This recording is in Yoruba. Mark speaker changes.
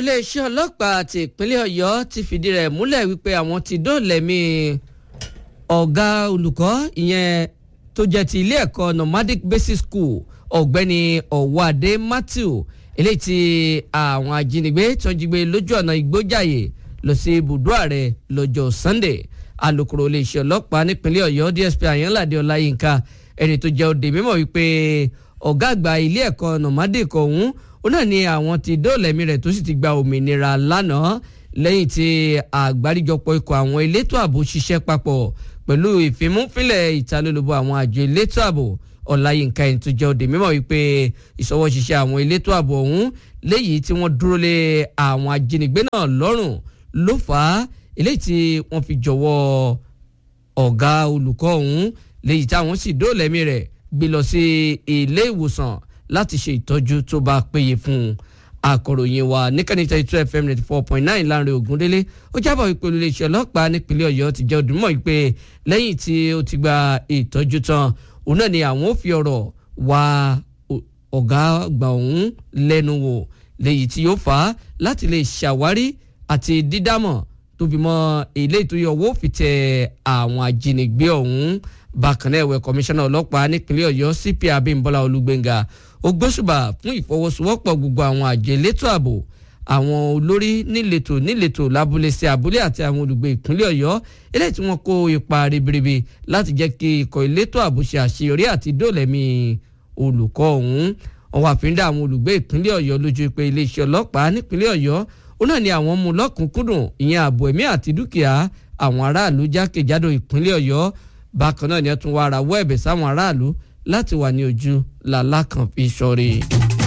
Speaker 1: iléeṣẹ́ ọlọ́pàá ti ìpínlẹ̀ ọ̀yọ́ ti fìdí rẹ̀ múlẹ̀ wípé àwọn ti dóòlẹ̀mí ọ̀gá olùkọ́ ìyẹn tó jẹ́ ti ilé ẹ̀kọ́ nomadic basic school ọ̀gbẹ́ni ọ̀wádé matthew eléyìí tí àwọn ajínigbé tó ń jí gbé lójú ọ̀nà ìgbójàyè lọ sí ibùdó ààrẹ lọ́jọ́ sunday alukoro iléeṣẹ́ ọlọ́pàá nípínlẹ̀ ọ̀yọ́ dsp ayanlade ọláyínká ẹni tó jẹ́ òde mímọ̀ wípé ọ̀gá àgbà ilé ẹ̀kọ́ nomadic ọ̀hún ó náà ní àwọn ti dóòlẹ̀mí rẹ̀ tó sì ti gba òmìnira lánàá lẹ́yìn tí àgbáríjọpọ̀ ikọ̀ àwọn elétò ààbò ṣiṣẹ́ papọ̀ pẹ̀lú ìfimúfilẹ̀ ìtalólobó àwọn àjọ elétò ààbò ọláyínká ẹni tó jẹ́ òde mímọ̀ wípé ìṣọwọ́ ṣiṣẹ́ àwọn elétò ààbò ọ̀hún léyìí tí wọ́n dúró lé àwọn ajínigbé náà lọ́rùn ló fà á eléyìí tí wọ́n fi jọ̀wọ́ ọ̀gá olùkọ́ ọ̀hún léyìí táwọn sì dóòlẹ̀mí rẹ̀ gbé lọ sí ilé ìwòsàn láti ṣe ìtọ́jú tó bá péye fún un akọ̀ròyìn wa níkànnì thirty two fm ninety four point nine láàrin ògúndélé ó jábọ̀ wípé olùléeṣẹ́ ọlọ́pàá nípínlẹ̀ ọ̀yọ́ ti jẹ́ òdùmọ̀ wípé lẹ́yìn tí ó ti gba ìtọ́jú tán òun náà ni àwọn ò fi ọ̀rọ̀ wá ọ̀gá àgbà ọ̀hún lẹ́nu wò léyìí tí yóò fà á láti lè ṣàwárí àti dídámọ̀ tó fi mọ́ ilé ìtòyè ọwọ́ fi tẹ àwọn ajínigbé ọ̀hún bákan náà ẹ̀wẹ̀ kọmíṣánná ọlọ́pàá nípínlẹ̀ ọ̀yọ́ cp abimbola olúgbéngà ó gbóṣùbà fún ìfọwọ́sowọ́pọ̀ gbogbo àwọn àjọ elétò ààbò àwọn olórí níletò níletò lábúlé sí abúlé àti àwọn olùgbé ìpínlẹ̀ ọ̀yọ́ eléyìí tí wọ́n kó ipa ribiribi láti jẹ́ kí ikọ̀ elétò ààbò ṣe àṣeyọrí àti dóòlẹ̀mí olùkọ́ ọ̀hún ọwọ́ àfíńdà àwọn olùgbé ìpínlẹ̀ ọ̀yọ́ lójú pé iléeṣẹ́ ọlọ́pàá nípínlẹ̀ ọ̀yọ́ ó náà ní àwọn mú lọ́kùnkúndùn ìyẹn ààbò ẹ̀mí àti dúkìá àwọn aráàlú jákèjádò ìpínlẹ̀ ọ̀yọ́ bákan náà ni ẹ tún wá ara wọ ẹ̀bẹ̀ sáwọn aráàlú láti wà ní ojú làlákàn fi ṣọrí.